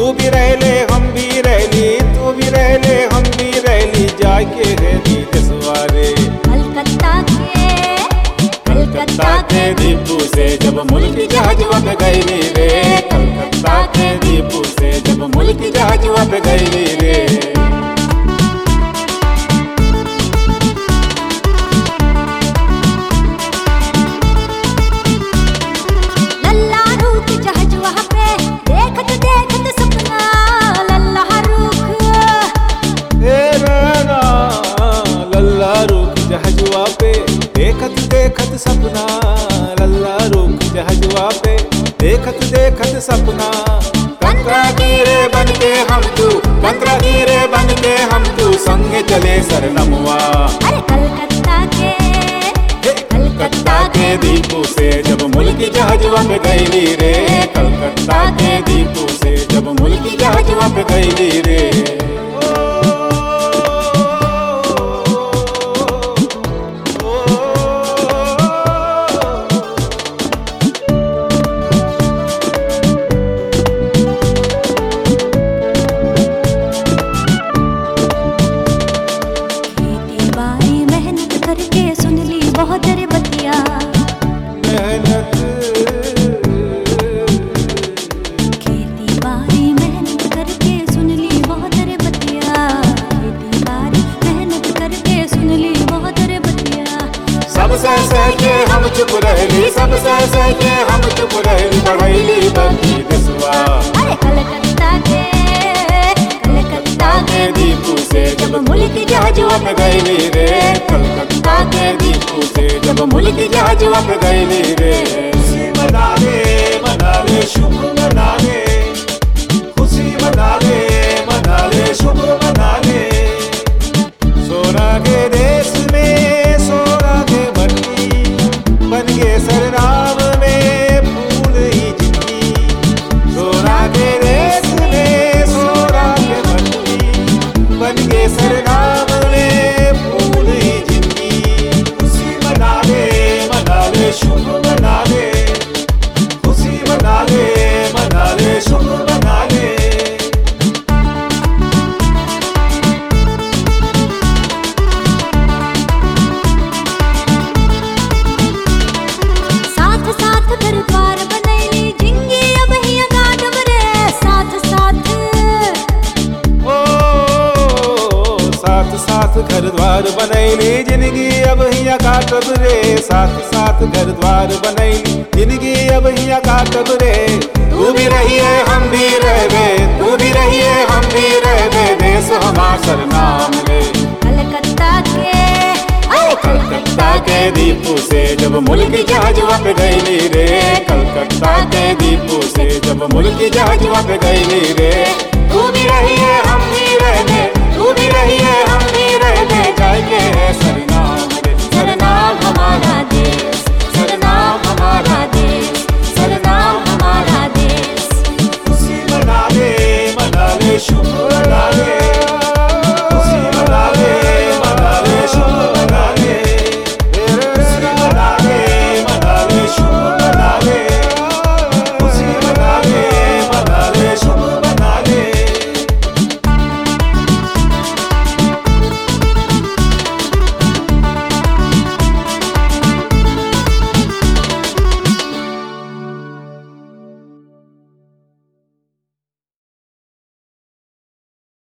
तू भी रहले हम भी रहली तू भी रहले हम भी रहली जाके रहली देसवारे कलकत्ता के कलकत्ता के दीपू से जब मुल्क जहाजवा पे गईली रे कलकत्ता के दीपू से जब मुल्क जहाजवा पे गईली रे लल्ला रूख जहाजवा पे देखत देखत सपना लल्ला रूख ए नैना लल्ला रुक जहाजवा पे देखत देखत सपना लल्ला रुक जहाजवा पे देखत देखत सपना कंतरा गिरे बन के हम तू कंतरा गिरे बन के हम तू संगे चले सरनमवा अरे कलकत्ता के हे, कलकत्ता के दीपू से जब मुल्क जहाजवा पे गईली रे कलकत्ता के दीपू से जब मुल्क जहाजवा पे गईली रे खेती बारी मेहनत करके सुन ली बहुत रे बतिया मेहनत खेती बारी मेहनत करके सुन ली बहुत रे बतिया खेती बारी मेहनत करके सुन ली बहुत रे बतिया सब सह सह के हम चुप रहली सब सह सह के हम चुप रहली बढ़ैली बंदी दसवा अरे कलकत्ता के कलकत्ता के दीपू से जब मुल्क जहाजवा पे गईली रे कलकत्ता के दीपू से जब मुल्क जहाजवा पे गईली रे खुशी मना ले मना ले शुभ मना ले खुशी मना ले मना ले शुभ मना ले सोना के देश में सोना के मट्टी बन गए सरनाम में फूल ही जिंदगी सोना के देश में सोना के मट्टी बन गए सरनाम में फूल ही जिंदगी खुशी मना ले मना ले शुभ मना ले खुशी मना ले मना ले शुभ मना ले साथ साथ घर द्वार बनैली जिंगी अब हिया गाडव रे साथ साथ ओ साथ साथ घर द्वार बनैली जिंदगी अब हिया काटब रे साथ साथ घर द्वार बनैली जिंदगी अब हिया काटब रे तू भी रहिए हम भी रहबे तू भी रहिए हम भी रहबे देश हमार सरनाम रे कलकत्ता के अरे कलकत्ता के दीपू से जब मुल्क जहाजवा पे गईली रे कलकत्ता के दीपू से जब मुल्क जहाजवा पे गईली रे तू भी रहिए हम भी रहबे तू भी रहिए हम भी रहबे जाएंगे सरनाम